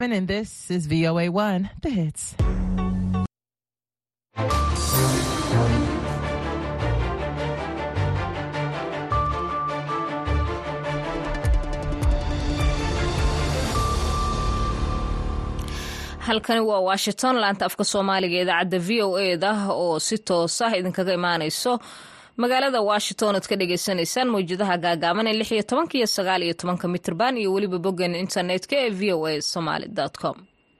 And this is VOA1, the hits. halkani waa washington laanta afka soomaaliga idaacadda v o e da oo si toos ah idinkaga imaaneyso magaalada washington oad ka dhagaysanaysaan mawjadaha gaagaaban ee lix iyo tobanka iyo sagaal iyo tobanka mitrban iyo weliba boggan internetka ee v o a somaly com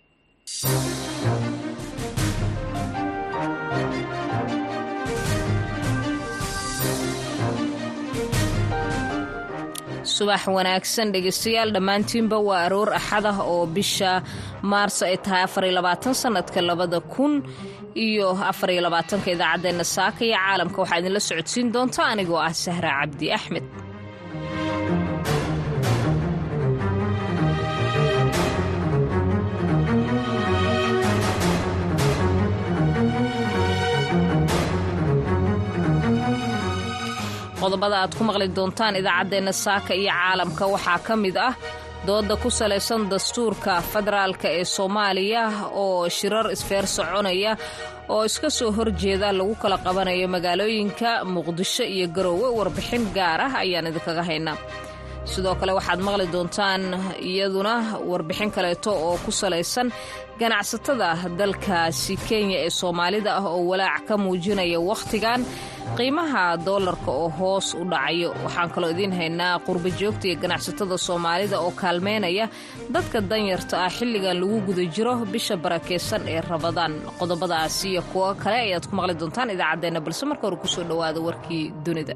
subax wanaagsan dhegeystayaal dhammaantiinba waa aroor axad ah oo bisha maarso ay tahay afariyo sanadka labada kun iyo afariyo labaatanka idaacaddeenna saaka iyo caalamka waxaa idinla socodsiin doonta anigoo ah sahra cabdi axmed qodobada aad ku maqli doontaan idaacaddeenna saaka iyo caalamka waxaa ka mid ah dooda ku salaysan dastuurka federaalka ee soomaaliya oo shirar isfeer soconaya oo iska soo horjeeda lagu kala qabanayo magaalooyinka muqdisho iyo garoowe warbixin gaar ah ayaan idinkaga haynaa sidoo kale waxaad maqli doontaan iyaduna warbixin kaleeto oo ku salaysan ganacsatada dalkaasi kenya ee soomaalida ah oo walaac ka muujinaya wakhtigan qiimaha doolarka oo hoos u dhacayo waxaan kaloo idiin haynaa qurba joogta iyo ganacsatada soomaalida oo kaalmeynaya dadka danyarta ah xilligan lagu guda jiro bisha barakeysan ee rabadaan qodobadaasi iyo kuwo kale ayaad ku maqli doontaan idaacaddeenna balse marka hore kusoo dhowaada warkii dunida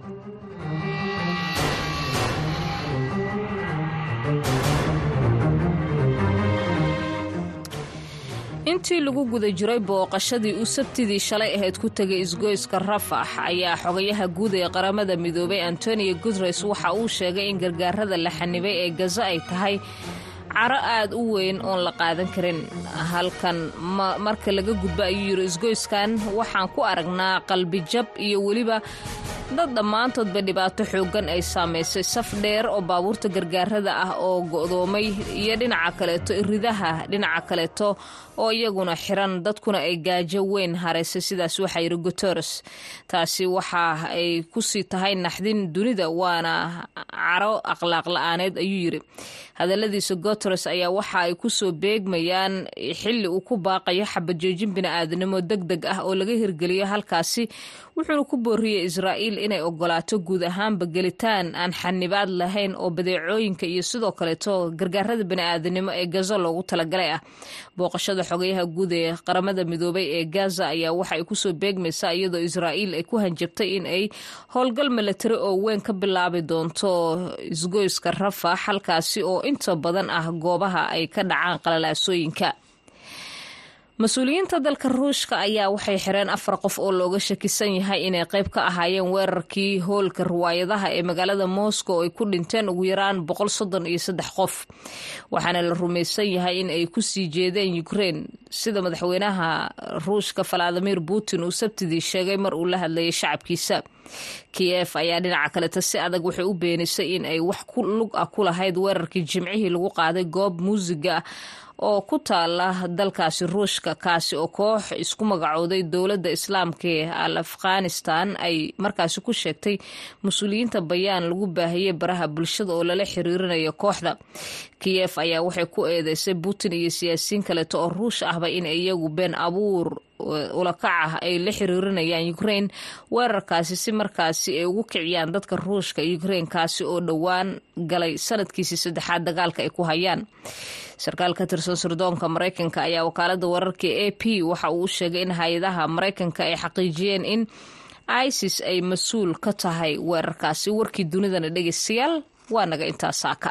intii lagu guda jiray booqashadii uu sabtidii shalay ahayd ku tegay isgoyska rafax ayaa xogayaha guud ee qaramada midoobay antonio guteres waxa uu sheegay in gargaarada la xanibay ee gaza ay tahay caro aad u weyn oon la qaadan karin halkan marka laga gudbo ayuu yidhi isgoyskan waxaan ku aragnaa qalbijab iyo weliba dad dhammaantoodba dhibaato xooggan ay saamaysay saf dheer oo baabuurta gargaarada ah oo go'doomay iyo dhinaca kaleeto iridaha dhinaca kaleeto oo iyaguna xiran dadkuna ay gaajo weyn haraysay sidaas waxaa yidhi guteres taasi waxa ay kusii tahay naxdin dunida waana caro akhlaaq la-aaneed ayuu yidhi hadaladiisa guteres ayaa waxa ay kusoo beegmayaan xilli uu ku baaqayo xabajoojin bini'aadanimo deg deg ah oo laga hirgeliyo halkaasi wuxuuna ku booriyey israa'iil inay ogolaato guud ahaanba gelitaan aan xanibaad lahayn oo badeecooyinka iyo sidoo kaleeto gargaarada bini'aadanimo ee gaza loogu talagalay ah booqashada xogayaha guud ee qaramada midoobay ee gaza ayaa waxa ay kusoo beegmaysaa iyadoo israa'iil ay ku hanjabtay in ay howlgal milatari oo weyn ka bilaabi doonto isgoyska rafax halkaasi oo inta badan ah goobaha ay ka dhacaan qalalaasooyinka mas-uuliyiinta dalka ruushka ayaa waxay xireen afar qof oo looga shakisan yahay inay qayb ka ahaayeen weerarkii hoolka riwaayadaha ee magaalada moscow ay ku dhinteen ugu yaraan boqol soddon iyo saddex qof waxaana la rumaysan yahay in ay kusii jeedeen ukrein sida madaxweynaha ruushka valadimir putin uu sabtidii sheegay mar uu la hadlayay shacabkiisa kiyef ayaa dhinaca kaleta si adag waxay u beenisay in ay wax lug ah ku lahayd weerarkii jimcihii lagu qaaday goob muusiga oo ku taala dalkaasi ruushka kaasi oo koox isku magacooday dowladda islaamka ee al afghanistan ay markaasi ku sheegtay mas-uuliyiinta bayaan lagu baahiyey baraha bulshada oo lala xiriirinayo kooxda kiyef ayaa waxay ku eedeysay putin iyo siyaasiyiin kaleeto oo ruush ahba in iyagu been abuur ulakac ah ay la xiriirinayaan ukrain weerarkaasi si markaasi ay ugu kiciyaan dadka ruushka ukrain kaasi oo dhowaan galay sanadkiisii saddexaad dagaalka ay ku hayaan sarkaal ka tirsan sirdoonka maraykanka ayaa wakaalada wararka a p waxa uu sheegay in hay-adaha maraykanka ay xaqiijiyeen in isis ay mas-uul ka tahay weerarkaasi warkii dunidana dhegeystayaal waa naga intaa saaka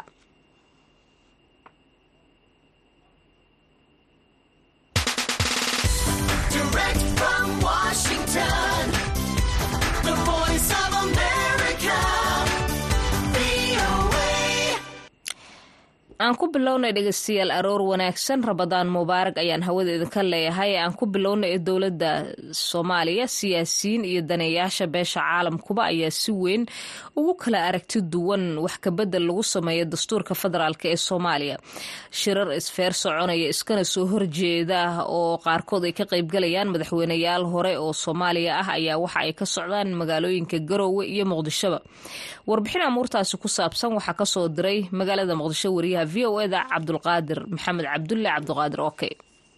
aan ku bilownay dhegeystayaal aroor wanaagsan rabadaan mubaarag ayaan hawada idinka leeyahay aan ku bilownay ee dowladda soomaaliya siyaasiyiin iyo daneeyaasha beesha caalamkuba ayaa si weyn ugu kala aragti duwan wax kabedel lagu sameeyo dastuurka federaalk ee soomaaliya shirar isfeer soconaya iskana soo horjeeda oo qaarkood ay ka qaybgalayaan madaxweyneyaal hore oo soomaaliya ah ayaa waxa ay ka socdaan magaalooyinka garoowe iyo muqdishoba warbixin amuurtaasi ku saabsan waxaa kasoo diray magaalada muqdisho wariyaha v o eda cabdulqaadir maxamed cabdulle cabdiqaadir oke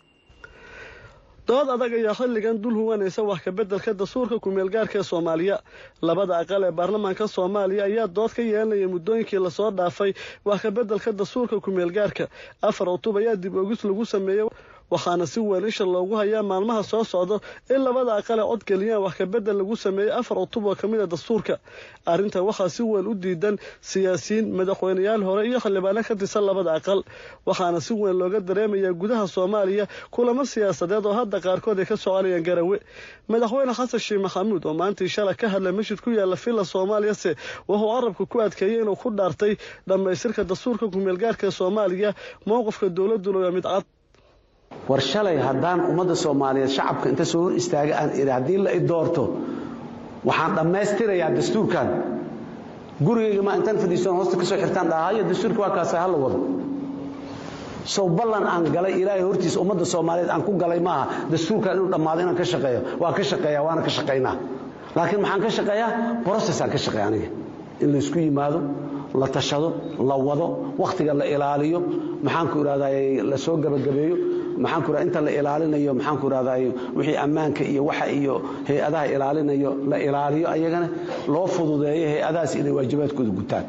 dood adag ayaa xilligan dul huwanaysa wax kabeddelka dastuurka kumeelgaarka ee soomaaliya labada aqal ee baarlamaanka soomaaliya ayaa dood ka yeelanaya muddooyinkii lasoo dhaafay wax kabeddelka dastuurka kumeelgaarka afar cutub ayaa dib ogis lagu sameeyey waxaana si weyn isha loogu hayaa maalmaha soo socdo in labada aqal ee codgeliyaan wax kabedel lagu sameeyey afar cutub oo ka mid a dastuurka arrinta waxaa si weyn u diidan siyaasiyiin madaxweyneyaal hore iyo xildhibaano ka tirsan labada aqal waxaana si weyn looga dareemayaa gudaha soomaaliya kulamo siyaasadeed oo hadda qaarkood ay ka soconayaan garawe madaxweyne xasan sheekh maxamuud oo maantii shala ka hadlay masjid ku yaala villa soomaaliyase wuxuu carabka ku adkeeyey inuu ku dhaartay dhammaystirka dastuurka kumeelgaarka ee soomaaliya mowqifka dowladuna waa mid cad war shalay haddaan ummadda soomaaliyeed shacabka inta soo hor istaaga aan idhi haddii la i doorto waxaan dhammaystirayaa dastuurkan gurigayga ma intaan fadhiisan hoosta ka soo xirtaan dhahayo dastuurka waa kaasa ha la wado sow ballan aan galay ilaahay hortiisa ummadda soomaaliyeed aan ku galay maaha dastuurkan inuu dhammaado inaan ka shaqeeyo waa ka shaqeeya waana ka shaqaynaa laakiin maxaan ka shaqeeyaa brocessaan ka shaqeeya aniga in laysku yimaado la tashado la wado wakhtiga la ilaaliyo maxaanku idhahday la soo gabagabeeyo maxaanku idhahda inta la ilaalinayo maxaanku idhahday wixii ammaanka iyo waxa iyo hay-adaha ilaalinayo la ilaaliyo ayagana loo fududeeyo hay-adahaas inay waajibaadkooda gutaan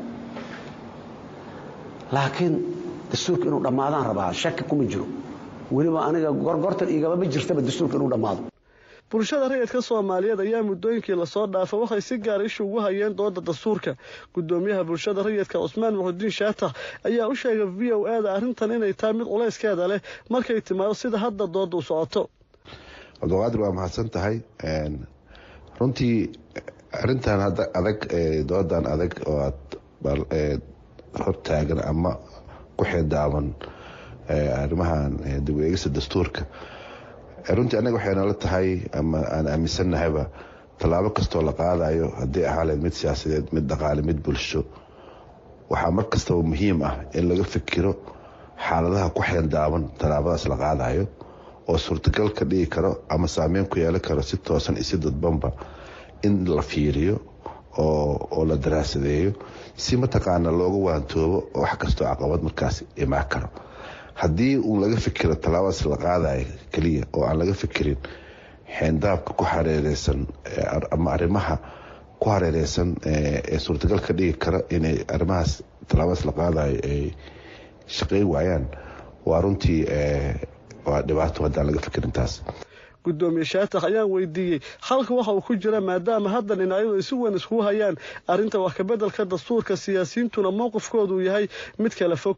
laakiin dastuurka inuu dhammaadaan rabaa shaki kuma jiro weliba aniga gorgortan igaba ma jirtaba dastuurka inuu dhammaado bulshada rayidka soomaaliyeed ayaa muddooyinkii lasoo dhaafa waxay si gaara isha ugu hayeen dooda dastuurka gudoomiyaha bulshada rayidka cusmaan muxudiin shaatax ayaa u sheegay v o e da arrintan inay tahay mid culayskeeda leh markay timaado sida hadda dooda u socoto cabdiqaadir waa mahadsan tahay runtii arrintan hadda adag doodan adag oo aad hortaagan ama ku xeedaaban arrimahan dib u eegista dastuurka runtii annaga waxay nala tahay ama aan aaminsannahayba tallaabo kastoo la qaadayo haddii ahaaleed mid siyaasadeed mid dhaqaale mid bulsho waxaa mar kastaba muhiim ah in laga fikiro xaaladaha ku xeeldaaban tallaabadaas la qaadayo oo suurtagal ka dhigi karo ama saameyn ku yeelan karo si toosan isi dadbanba in la fiiriyo oo la daraasadeeyo si mataqaana looga waantoobo wax kastoo caqabad markaas imaan karo haddii uun laga fikiro tallaabadaas la qaadayo keliya oo aan laga fikirin xeendaabka ku hareereysan ama arrimaha ku hareereysan ee suurtagal ka dhigi kara inay arrimahaas tallaabadaas la qaadayo ay shaqeyn waayaan waa runtii waa dhibaato haddaan laga fikirin taas gudoomiye shaatax ayaan weydiiyey halka waxa uu ku jira maadaama hadda dhinacyadu ay si weyn iskugu hayaan arrinta wax kabeddelka dastuurka siyaasiyiintuna mowqifkoodu yahay mid kala fog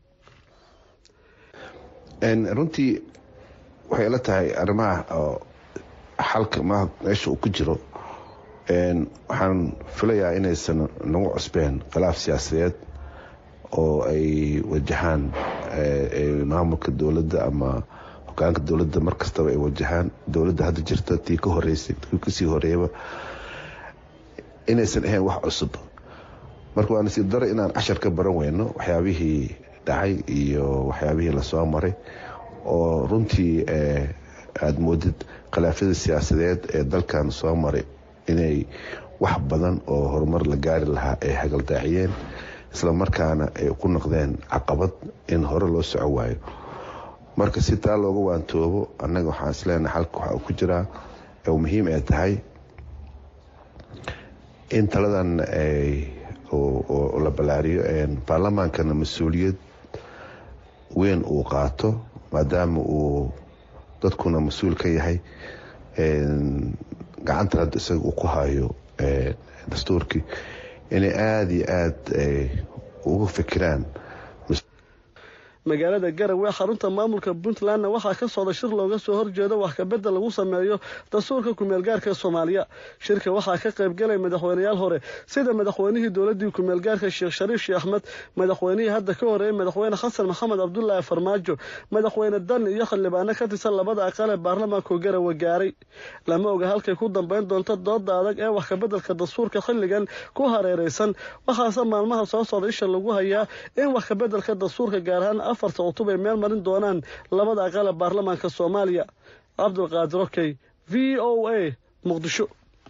runtii waxay ila tahay arrimaha oo xalka ma meesha uu ku jiro waxaan filayaa inaysan nagu cusbeen khilaaf siyaasadeed oo ay wajahaan maamulka dowladda ama hogaanka dowladda mar kastaba ay wajahaan dowladda hadda jirta tii ka horeysay tii kasii horeeyaba inaysan ahayn wax cusub marka waa nasiib daro inaan cashar ka baran weyno waxyaabihii dhacay iyo waxyaabihii lasoo maray oo runtii aada moodid khilaafyada siyaasadeed ee dalkan soo maray inay wax badan oo horumar la gaari lahaa ay hagaldaaciyeen isla markaana ay ku noqdeen caqabad in hore loo soco waayo marka si taa looga waantoobo annaga waxaan isleenahay xalka waxa uu ku jiraa oo muhiim ay tahay in taladan la ballaariyo baarlamaankana mas-uuliyad weyn uu qaato maadaama uu dadkuna mas-uul ka yahay gacantan hadda isaga uu ku hayo dastuurkii inay aada iyo aada uga fikiraan magaalada garowe xarunta maamulka puntlandna waxaa ka socda shir looga soo horjeedo wax kabedel lagu sameeyo dastuurka kumeelgaarka soomaaliya shirka waxaa ka qaybgalay madaxweyneyaal hore sida madaxweynihii dowladii kumeelgaarka sheekh shariif sheekh axmed madaxweynihii hadda ka horeeyey madaxweyne xasan maxamed cabdulaahi farmaajo madaxweyne dan iyo xildhibaano ka tirsan labada aqal ee baarlamaanka garowe gaaray lama oga halkay ku dambeyn doonto dooda adag ee wax kabedelka dastuurka xilligan ku hareeraysan waxaase maalmaha soo socda isha lagu hayaa in wax kabedelka dastuurka gaar ahaan afarta cutub ay meel marin doonaan labada aqal ee baarlamaanka soomaaliya cabdulqaadir okey v o a muqdisho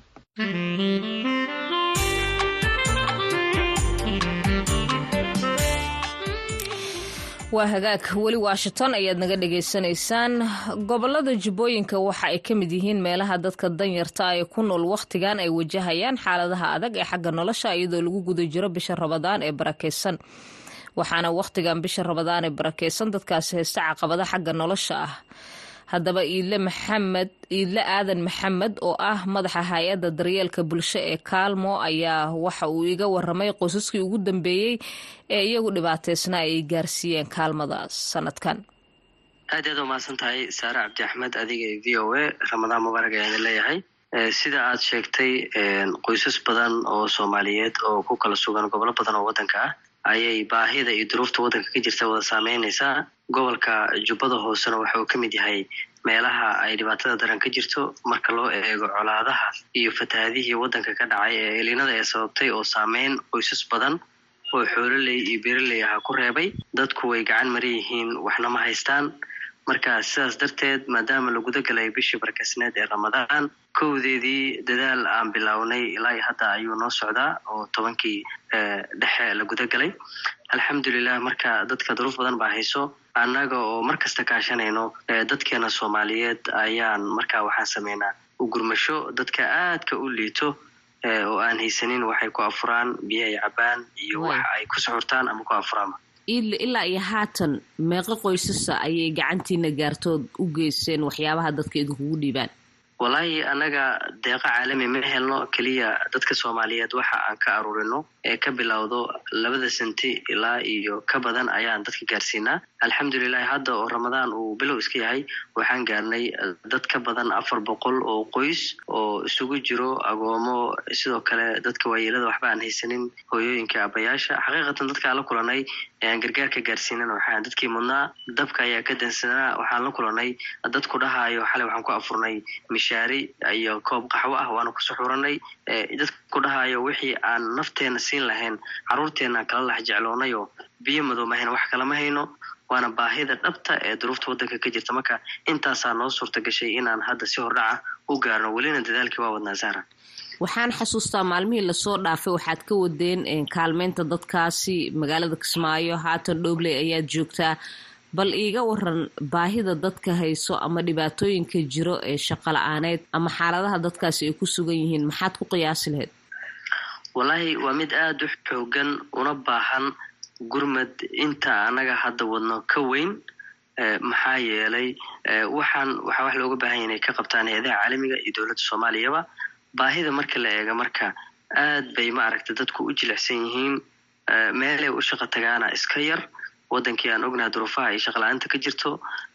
waa hagaag weli washington ayaad naga dhagaysanaysaan gobolada jubbooyinka waxa ay ka mid yihiin meelaha dadka danyarta ee ku nool wakhtigan ay wajahayaan xaaladaha adag ee xagga nolosha iyadoo lagu guda jiro bisha rabadaan ee barakeysan waxaana wakhtigan bisha rabadaan ee barakeysan dadkaasi haysta caqabada xagga nolosha ah haddaba iidle maxamed iidle aadan maxamed oo ah madaxa hay-adda daryeelka bulsho ee kaalmo ayaa waxa uu iga waramay qoysaskii ugu dambeeyey ee iyagu dhibaateysnaa ay gaarsiiyeen kaalmada sanadkan aad aad umahadsan tahay saare cabdi axmed adiga v o a ramadaan mubaarak ayaan idin leeyahay sida aad sheegtay qoysas badan oo soomaaliyeed oo ku kala sugan gobolo badan oo waddanka ah ayay baahida iyo duruufta waddanka ka jirta wada saameynaysaa gobolka jubbada hoosena waxa uu ka mid yahay meelaha ay dhibaatada daran ka jirto marka loo eego colaadaha iyo fatahaadihii waddanka ka dhacay ee elinada ee sababtay oo saameyn qoysas badan oo xoololey iyo beeraley aha ku reebay dadku way gacan maran yihiin waxna ma haystaan marka sidaas darteed maadaama la guda galay bishii barkasneed ee ramadaan kowdeedii dadaal aan bilownay ilaa iyo hadda ayuu noo socdaa oo tobankii dhexe la guda galay alxamdulilah marka dadka duruuf badan baa hayso annaga oo mar kasta kaashanayno dadkeena soomaaliyeed ayaan markaa waxaan sameynaa u gurmasho dadka aadka u liito oo aan haysanin waxay ku afuraan biyo ay cabaan iyo wax ay ku suxurtaan ama ku afuraan ilaa iyo haatan meeqo qoysasa ayay gacantiina gaartood u geyseen waxyaabaha dadka idinkugu dhiibaan wallaahi annaga deeqo caalami ma helno keliya dadka soomaaliyeed waxa aan ka aruurino ee ka bilowdo labada senti ilaa iyo ka badan ayaan dadka gaarsiinaa alxamdulilahi hadda oo ramadaan uu bilow iska yahay waxaan gaarnay dad ka badan afar boqol oo qoys oo isugu jiro agoomo sidoo kale dadka waayeelada waxba aan haysanin hooyooyinka abayaasha xaqiiqatan dadkaan la kulanay eeaan gargaarka gaarsiinan waxaan dadkii mudnaa dabka ayaa ka dansanaa waxaan la kulanay dadku dhahaayo xalay waxaan ku afurnay mishaari iyo koob qaxwo ah waana ku suxuranay dadku dhahaayo wixii aan nafteena siin lahayn caruurteena kala lax jecloonayoo biyo madow ma hayno wax kalama hayno waana baahida dhabta ee duruufta waddanka ka jirta marka intaasaa noo suurta gashay inaan hadda si hordhaca u gaarno welina dadaalkii waa wadnaa saara waxaan xasuustaa maalmihii lasoo dhaafay waxaad ka wadeen kaalmeynta dadkaasi magaalada kismaayo haatan dhoobley ayaad joogtaa bal iiga waran baahida dadka hayso ama dhibaatooyinka jiro ee shaqo la-aaneed ama xaaladaha dadkaasi ay ku sugan yihiin maxaad ku qiyaasi lahayd wallaahi waa mid aada u xoogan una baahan gurmad inta annaga hadda wadno ka weyn maxaa yeelay waxaan waxaa wax looga baahan yahy inay ka qabtaan hay-adaha caalamiga iyo dowladda soomaaliyaba baahida marka la eega marka aad bay ma aragta dadku u jilicsan yihiin meelay u shaqo tagaana iska yar waddankii aan ognaha duruufaha ay shaqla-aanta ka jirto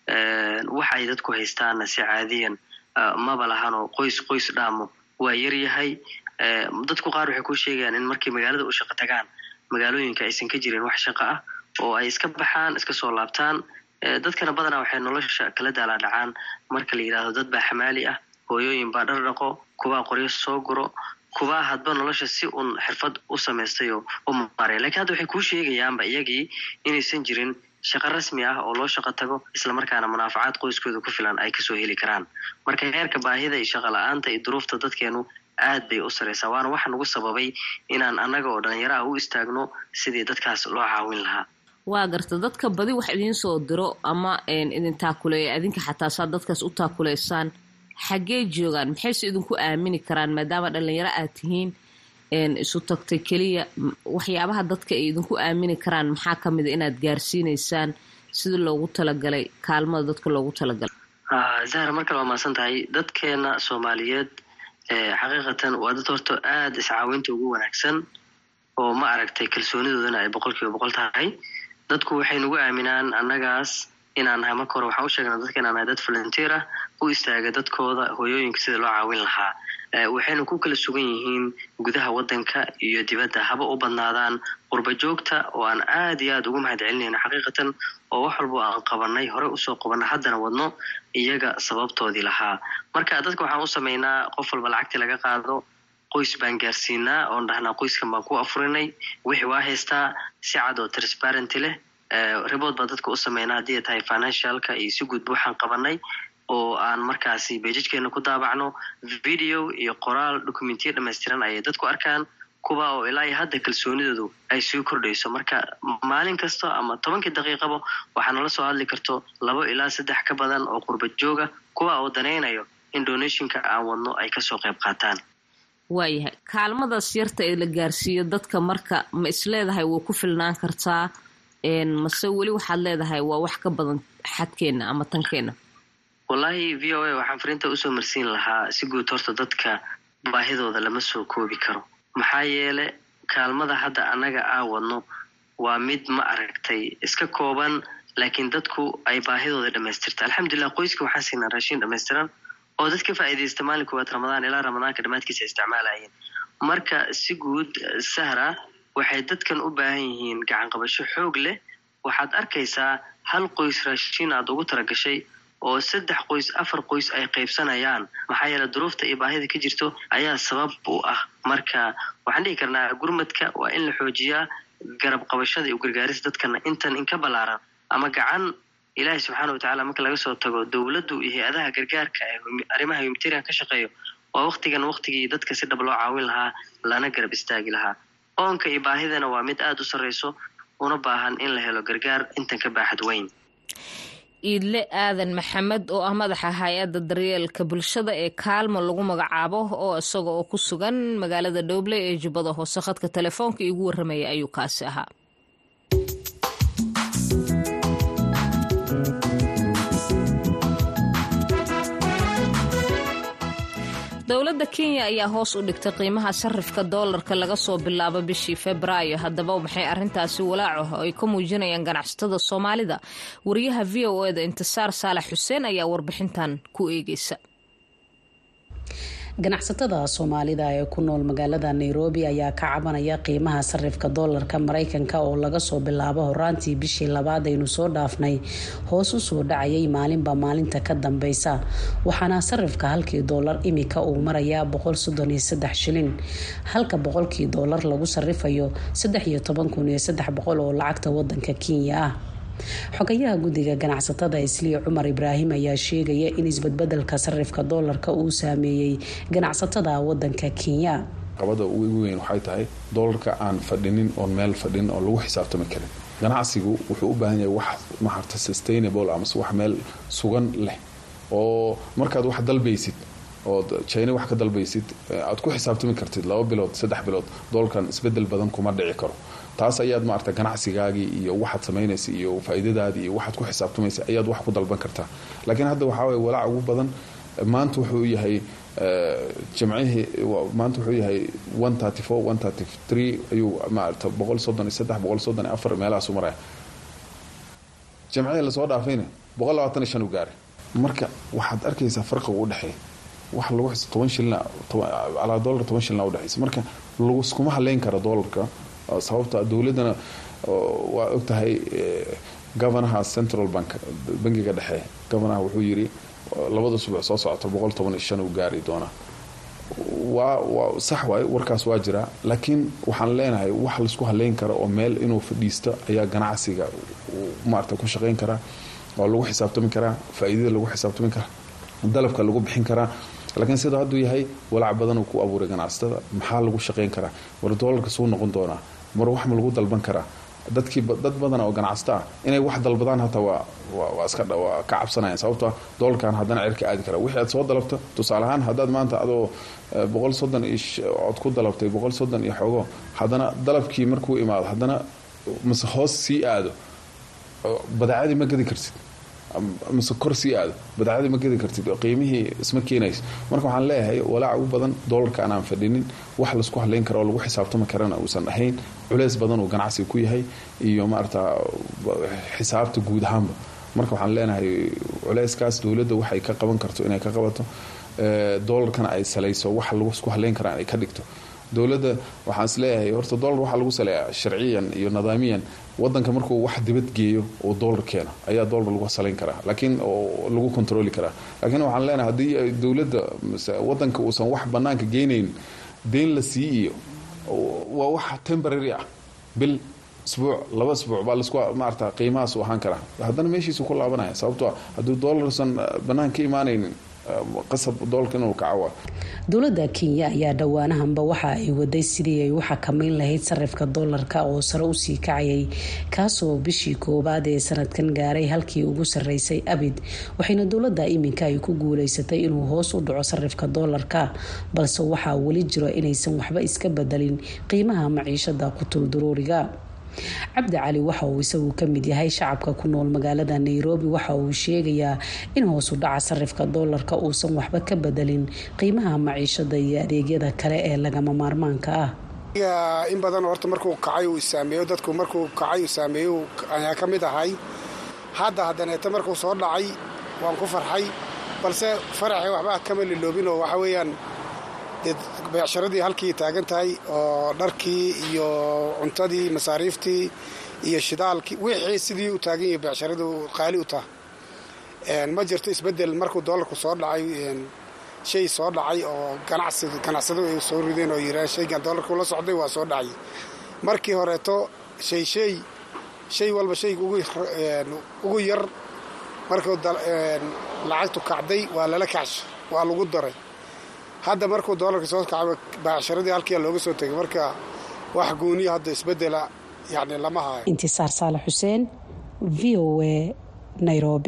wax ay dadku haystaanna si caadiyan maba lahanoo qoys qoys dhaamo waa yaryahay dadku qaar waxay ku sheegayaan in markay magaalada u shaqo tagaan magaalooyinka aysan ka jirin wax shaqo ah oo ay iska baxaan iska soo laabtaan dadkana badanaa waxay nolosha kala daalaa dhacaan marka la yidhaahdo dad baa xamaali ah hooyooyin baa dhar dhaqo kubaa qoryo soo guro kubaa hadba nolosha si uun xirfad u samaystay oo u maaraya lakiin hadda waxay kuu sheegayaanba iyagii inaysan jirin shaqo rasmi ah oo loo shaqo tago islamarkaana munaafacaad qoyskooda ku filan ay kasoo heli karaan marka heerka baahida iyo shaqo la-aanta iyo duruufta dadkeenu aad bay u saraysaa waana waxa nagu sababay inaan annaga oo dhalinyaro ah u istaagno sidii dadkaas loo caawin lahaa waa garta dadka badi wax idiin soo diro ama idin taakuleeya adinka xataa saad dadkaas u taakuleysaan xaggee joogaan maxayse idinku aamini karaan maadaama dhalinyaro aad tihiin isu tagtay keliya waxyaabaha dadka ay idinku aamini karaan maxaa ka mida inaad gaarsiineysaan sida loogu talagalay kaalmada dadka loogu talagalay zahra mar kale waa mahadsan tahay dadkeena soomaaliyeed xaqiiqatan waa dad horta aada iscaawinta ugu wanaagsan oo ma aragtay kalsoonidoodana ay boqol kiiba boqol tahay dadku waxay nagu aaminaan annagaas inaan nahay marka hore waxaan u sheegnaa dadka inaan nahay dad volunteer ah u istaaga dadkooda hooyooyinka sida loo caawin lahaa waxayna ku kala sugan yihiin gudaha waddanka iyo dibadda haba u badnaadaan qurba joogta oo aan aad iyo aad ugu mahad celinayno xaqiiqatan oo wax walbo aan qabanay hore usoo qabanna haddana wadno iyaga sababtoodii lahaa marka dadka waxaan u samaynaa qof walba lacagtii laga qaado qoys baan gaarsiinaa oon dhahnaa qoyskan baan ku afurinay wixii waa haystaa si cad oo transparenty leh report baan dadka u sameynaa haddii ay tahay financialka iyo si guudba waxaan qabanay oo aan markaasi beejajkeena ku daabacno video iyo qoraal documentiya dhamaystiran ayay dadku arkaan kuwa oo ilaa iyo hadda kalsoonidoodu ay sii kordhayso marka maalin kasto ama tobankii daqiiqaba waxaa nala soo hadli karto labo ilaa saddex ka badan oo qurba jooga kuwa oo danaynayo in donationka aan wadno ay kasoo qayb qaataan waayahay kaalmadaas yarta ee la gaarsiiyo dadka marka ma isleedahay way ku filnaan kartaa mase weli waxaad leedahay waa wax ka badan xadkeenna ama tankeenna wallaahi v o a waxaan fariinta usoo marsiin lahaa si guud horta dadka baahidooda lama soo koobi karo maxaa yeele kaalmada hadda annaga aa wadno waa mid ma aragtay iska kooban laakiin dadku ay baahidooda dhamaystirta alxamdulilah qoyska waxaan siinaa raashin dhamaystiran oo dad ka faa'iidaysta maalin koowaad ramadaan ilaa ramadaanka dhammaadkiisa isticmaalayeen marka si guud sahra waxay dadkan u baahan yihiin gacan qabasho xoog leh waxaad arkaysaa hal qoys raashin aad ugu talagashay oo saddex qoys afar qoys ay qaybsanayaan maxaa yeele duruufta iyo baahida ka jirto ayaa sabab u ah marka waxaan dhihi karnaa gurmadka waa in la xoojiyaa garab qabashada iyo gargaarisa dadkana intan inka ballaaran ama gacan ilaahay subxaana watacaala marka laga soo tago dowladdu iyo hay-adaha gargaarka ee arrimaha humanitarian ka shaqeeyo waa waktigan waktigii dadka si dhab loo caawin lahaa lana garab istaagi lahaa oonka iyo baahidana waa mid aada u sarreyso una baahan in la helo gargaar intan ka baaxad weyn iidle aadan maxamed oo ah madaxa hay-adda daryeelka bulshada ee kaalmo lagu magacaabo oo isaga oo ku sugan magaalada dhowble ee jubbada hoose khadka telefoonka iigu warramaya ayuu kaasi ahaa dowladda kenya ayaa hoos u dhigtay qiimaha sarifka doolarka laga soo bilaabo bishii febraayo haddaba maxay arintaasi walaaco ay ka muujinayaan ganacsatada soomaalida wariyaha v o eda intisaar saalax xuseen ayaa warbixintan ku eegeysa ganacsatada soomaalida ee ku nool magaalada nairobi ayaa ka cabanaya qiimaha sarifka doolarka mareykanka oo laga soo bilaabo horaantii bishii labaad aynu soo dhaafnay hoos usoo dhacayay maalinba maalinta ka dambeysa waxaana sarifka halkii doolar imika uu marayaa boqol soddon iyo saddex shilin halka boqolkii doolar lagu sarifayo saddex iyo toban kun iyo saddex boqol oo lacagta wadanka kenya ah xogayaha guddiga ganacsatada isliya cumar ibraahim ayaa sheegaya in isbadbedelka sarifka doolarka uu saameeyey ganacsatada wadanka kenya qabada ugu weyn waxay tahay doolarka aan fadhinin oon meel fadhinin oon lagu xisaabtami karin ganacsigu wuxuu u baahan yahay wax maarta sustainable amase wax meel sugan leh oo markaad wax dalbaysid ood china wax ka dalbaysid aad ku xisaabtami kartid laba bilood saddex bilood doolarkan isbedel badan kuma dhici karo taas ayaad maarata ganacsigaagii iyo waxaad samaynaysa iyo faa'iidadaadii iyo waxaad ku xisaabtamaysa ayaad wax ku dalban kartaa laakiin hadda waxaa waye walaac ugu badan maanta wuxuu yahay jimcihii maanta wuxuu yahay one thirty four one thirty three ayuu maarata boqol soddon iyo saddex boqol soddon iyo afar meelahaasu maraya jimcihii lasoo dhaafayna boqol labaatan iyo shan u gaaray marka waxaad arkaysaa farqiga u dhexeeya wax lagu toban shilina calaa dollar toban shilina udhexaysa marka laguskuma haleyn kara doolarka sababta dowladana waa ogtahay governaha central bank bangiga dhexe governaha wuxuu yiri labada subax soo socota boqol toban iyo shan uu gaari doonaa waa waa sax waay warkaas waa jiraa laakiin waxaan leenahay wax laisku haleyn kara oo meel inuu fadhiisto ayaa ganacsiga maarata ku shaqeyn karaa oo lagu xisaabtami karaa faa'iidada lagu xisaabtami karaa dalabka lagu bixin karaa laakiin sidoo hadduu yahay walaac badan uu ku abuuray ganacsatada maxaa lagu shaqeyn karaa war doolarka suu noqon doonaa mar wax ma lagu dalban karaa dadkii dad badan oo ganacsato ah inay wax dalbadaan hataa waa waa iska waa ka cabsanayaan sababto doolarkan haddana cirka aadi kara wixii aad soo dalabta tusaale ahaan haddaad maanta adoo boqol soddon iyo ood ku dalabtay boqol soddon iyo xoogo haddana dalabkii markuu imaado haddana mase hoos sii aado badeecadii ma gadi kartid mise kor sii aado badeecadii ma gedi kartid qiimihii isma keenayso marka waxaan leeyahay walaaca ugu badan doolarka anaan fadhinin wax laisku hadlayn kara oo lagu xisaabtami karana uusan ahayn culeys badan uu ganacsiga ku yahay iyo maarata xisaabta guud ahaanba marka waxaan leenahay culeyskaas dowladda waxay ka qaban karto inay ka qabato doolarkana ay salayso wax lagu isku hadlayn karaan ay ka dhigto dowladda waxaan is leeyahay horta doolar waxaa lagu saleeyaa sharciyan iyo nidaamiyan wadanka markuu wax dibad geeyo oo doolar keena ayaa doolar lagu salayn karaa laakiin oo lagu kontroli karaa laakiin waxaan leenahay haddii dowladda wadanka uusan wax banaanka geynayn deyn la sii iyo waa wax temporary ah bil isbuuc laba isbuuc baa lasku maarata qiimahaas u ahaan karaa haddana meeshiisu ku laabanaya sababtoo ah hadduu doolarsan banaan ka imaanaynin qasab doolarka inuu kacawa dowladda kenya ayaa dhowaanahanba waxa ay waday sidii ay u xakamayn lahayd sarifka doolarka oo sare usii kacayay kaasoo bishii koowaad ee sanadkan gaaray halkii ugu sareysay abid waxayna dowladda iminka ay ku guuleysatay inuu hoos u dhaco sarifka doolarka balse waxaa weli jiro inaysan waxba iska bedelin qiimaha maciishada qutulduruuriga cabdi cali waxa uu isagu ka mid yahay shacabka ku nool magaalada nairobi waxa uu sheegayaa in hoosu dhaca sarifka doolarka uusan waxba ka bedelin qiimaha maciishada iyo adeegyada kale ee lagama maarmaanka ah in badan horta markuu kacay uu saameeyo dadku markuu kacay uu saameeyo ayaa ka mid ahay hadda haddaneeta markuu soo dhacay waan ku farxay balse faraxii waxba kama liloobin oo waxa weeyaan beecsharadii halkii taagan tahay oo dharkii iyo cuntadii masaariiftii iyo shidaalkii wixii sidii u taagan yahay beecsharadu qaali u taha ma jirto isbedel markuu doolarku soo dhacay shay soo dhacay oo ganacsado ay soo rideen oo yiraan shaygan doolarku la socday waa soo dhacay markii horeeto shay shay shay walba shayga ugu yar markuu lacagtu kacday waa lala kacsha waa lagu daray hadda markuu doolarka soo kacay baacsharadii halkia looga soo tegay marka wax gooniya hadda isbedela yani lama hayo intisaar saalax xuseen v o a nairobi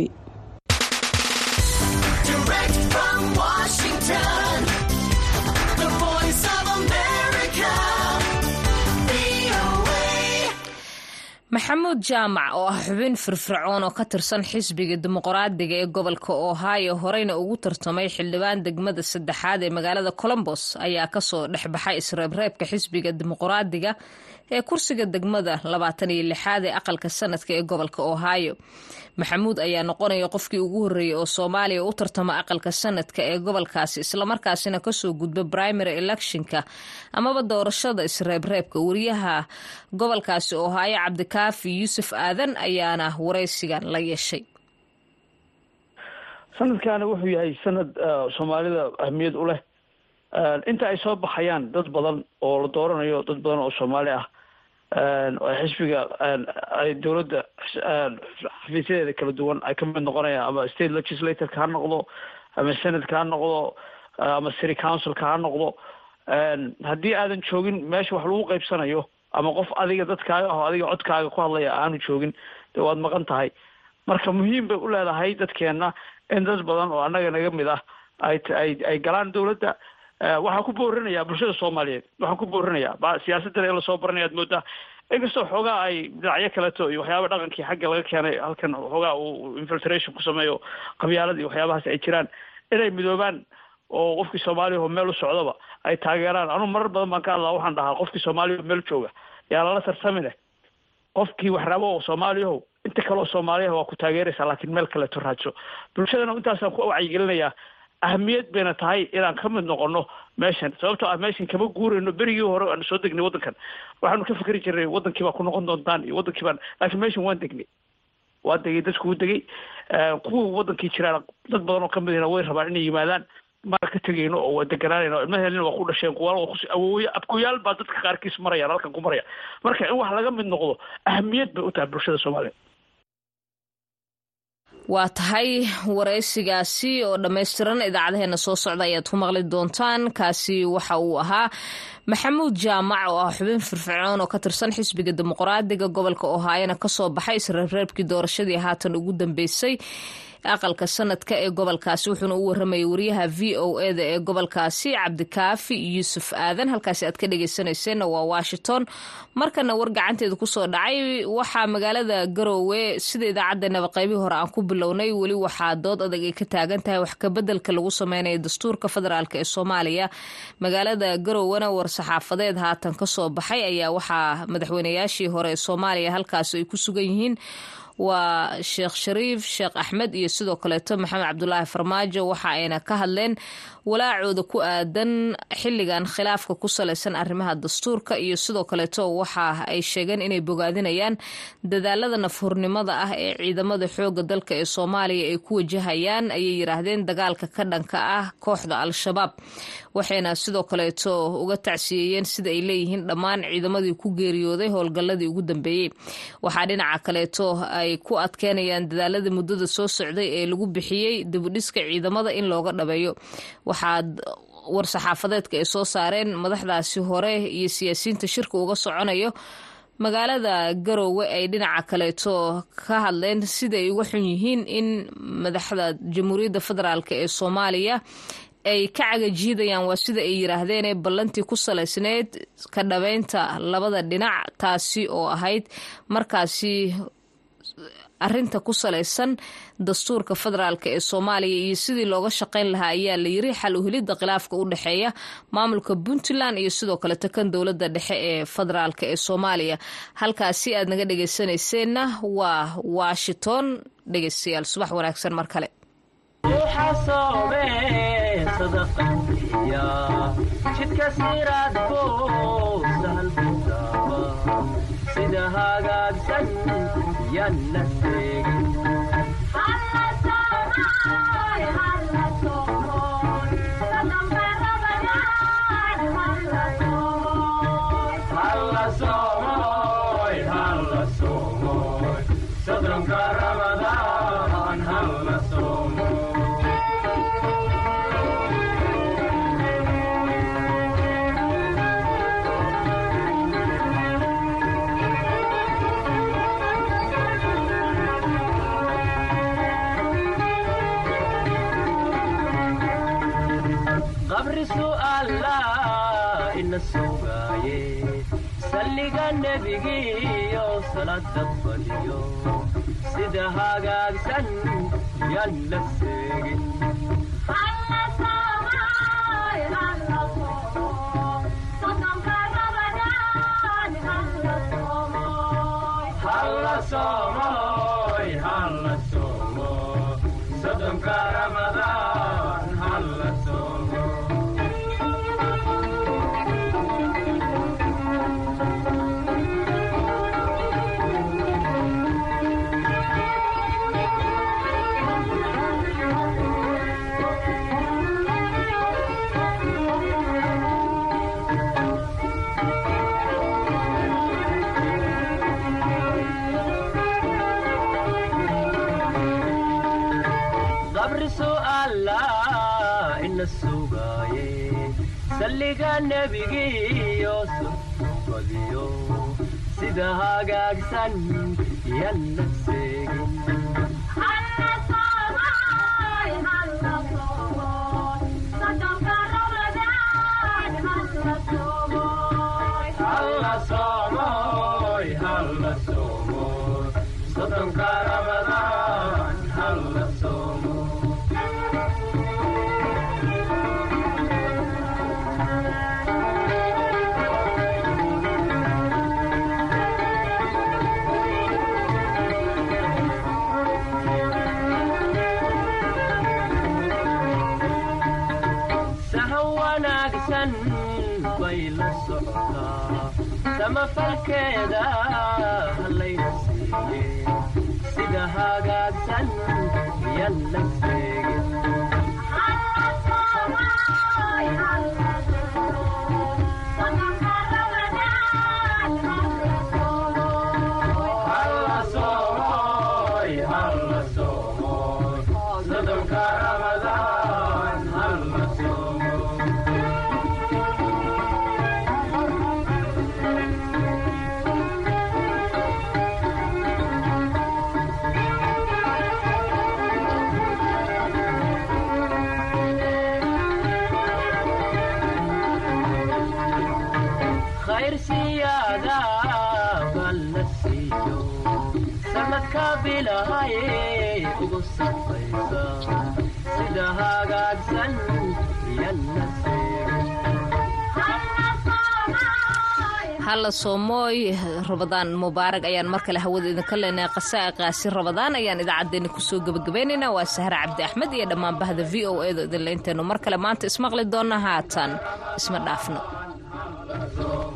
maxamuud jaamac oo ah xubin firfircoon oo ka tirsan xisbiga dimuqraadiga ee gobolka ohio horeyna ugu tartamay xildhibaan degmada saddexaad ee magaalada colombos ayaa kasoo dhexbaxay isreebreebka xisbiga dimuqraadiga ee kursiga degmada labaatan iyo lixaad ee aqalka sanadka ee gobolka ohio maxamuud ayaa noqonaya qofkii ugu horreeyey oo soomaaliya u tartama aqalka sanadka ee gobolkaasi islamarkaasina kasoo gudba primary electionka amaba doorashada isreebreebka wariyaha gobolkaasi ohaayo cabdikaafi yuusuf aadan ayaana waraysigan la yeeshay sanadkaana wuxuu yahay sanad soomaalida ahmiyad u leh inta ay soo baxayaan dad badan oo la dooranayo dad badan oo soomaali ah xisbiga ay dowladda xafiisyadeeda kala duwan ay ka mid noqonayaan ama state legislatoreka ha noqdo ama senatka ha noqdo ama city councilka ha noqdo haddii aadan joogin meesha wax lagu qaybsanayo ama qof adiga dadkaaga aho adiga codkaaga ku hadlaya aanu joogin dee waad maqan tahay marka muhiim bay u leedahay dadkeenna in dad badan oo annaga naga mid ah ay ay ay galaan dowladda waxaan ku boorinaya bulshada soomaaliyeed waxaan ku boorinaya siyaasaddan ee lasoo baranaya ad moodaa inkastoo xoogaa ay dhinacyo kaleeto iyo waxyaaba dhaqankii xagga laga keenay halkan xoogaa uu infiltration ku sameeyo qabyaalada iyo waxyaabahaas ay jiraan inay midoobaan oo qofkii soomaaliya oo meel u socdaba ay taageeraan anuu marar badan baan ka hadlaa waxaan dhahaa qofkii soomaaliya meel jooga yaa lala tartamine qofkii wax rabo oo soomaaliyahow inta kaleoo soomaaliyaha waa ku taageeraysaa laakiin meel kaleeto raadso bulshadana intaasaan ku wacyigelinayaa ahmiyad bayna tahay inaan ka mid noqono meeshan sababtoo ah meeshan kama guurayno berigii hore aanu soo degnay waddankan waxaanu ka fikri jirnay waddankii baa ku noqon doontaan iyo waddankii baan laakiin meeshan waan degnay waa degay dadku u degay kuwa waddankii jiraan dad badan oo kamid ahna way rabaan inay yimaadaan mana ka tegayno oo waa deganaanayno ilmaheelina waa ku dhasheen kuwaal awooye abkuyaal baa dadka qaarkiis marayaan halkan ku maraya marka in wax laga mid noqdo ahmiyad bay u tahay bulshada soomaaliya waa tahay waraysigaasi oo dhammaystiran idaacadaheena soo socda ayaad ku maqli doontaan kaasi waxa uu ahaa maxamuud jaamac oo ah xubin firfircoon oo ka tirsan xisbiga dimuqraadiga gobolka ohaayana kasoo baxay isreebreebkii doorashadii haatan ugu dambeysay aqalka sanadka ee gobolkaasi wuxuuna u waramayay wariyaha v o eda ee gobolkaasi cabdikaafi yuusuf aadan halkaasi aad ka dhegeysaneyseenna waa washington markana war gacanteeda kusoo dhacay waxaa magaalada garoowe sida idaacaddeenaba qaybihii hore aan ku bilownay weli waxaa dood adag ay ka taagan tahay wax kabedelka lagu sameynaya dastuurka federaalk ee soomaaliya magaalada garoowena war-saxaafadeed haatan kasoo baxay ayaa waxaa madaxweynayaashii hore ee soomaaliya halkaasi ay ku sugan yihiin waa sheekh shariif sheekh axmed iyo sidoo kaleeto maxamed cabdulaahi farmaajo waxa ayna ka hadleen walaacooda ku aadan xilligan khilaafka ku salaysan arrimaha dastuurka iyo sidoo kaleeto waxa ay sheegeen inay bogaadinayaan dadaalada nafhurnimada ah ee ciidamada xooga dalka ee soomaaliya ay ku wajahayaan ayay yiraahdeen dagaalka ka dhanka ah kooxda al-shabaab waxayna sidoo kaleeto uga tacsiyeeyeen sida ay leeyihiin dhammaan ciidamadii ku geeriyooday howlgalladii ugu dambeeyey waxaa dhinaca kaleeto ay ku adkeynayaan dadaaladii muddada soo socday ee lagu bixiyey dibudhiska ciidamada in looga dhabeeyo waxaad war-saxaafadeedka ay soo saareen madaxdaasi hore iyo siyaasiyiinta shirka uga soconayo magaalada garoowe ay dhinaca kaleeto ka hadleen sida ay uga xun yihiin in madaxda jamhuuriyadda federaalk ee soomaaliya ay ka cagajiidayaan waa sida ay yiraahdeen ballantii ku salaysneyd ka dhabeynta labada dhinac taasi oo ahayd markaasi arinta ku salaysan dastuurka federaalk ee soomaaliya iyo sidii looga shaqeyn lahaa ayaa la yiri xal uhelidda khilaafka u dhexeeya maamulka puntland iyo sidoo kaleto kan dowladda dhexe ee federaalk ee soomaaliya halkaasi aad naga dhegeysanayseena waa washington dhegeystayaal subax wanaagsan mar kale jidka siraadko sahalkutaaba sida hagaagsan yan la seegin sodonka ramadaan halla soomo qabri su'aala ina sugaaye salliga nebigiyo salaada fadhiyo sida hagaagsan yan la seegin halla soomoy halla soomo sodonka ramadaan halla soomo qabri su'aala ina sugaaye salliga nebigiyo sufadiyo sida hagaagsan yan la seegin halla soomoy halla soomoy sodonka ramadaan halla soomo sahan wanaagsan bay la socotaa samafalkeeda hallayna siiye sida hagaagsan yan la seegin halla soomoy halla soomoy sodonka ramadaan halla soomo dadka bilahaye ugu safaysa sida hagaagsan yalla halla soomooy rabadaan mubaarag ayaan mar kale hawada idinka leenahay qasaa'iqaasi rabadaan ayaan idaacaddeenna kusoo gebagabaynaynaa waa sahre cabdi axmed iyo dhammaan bahda v o edo idinlaynteennu mar kale maanta ismaqli doonna haatan isma dhaafno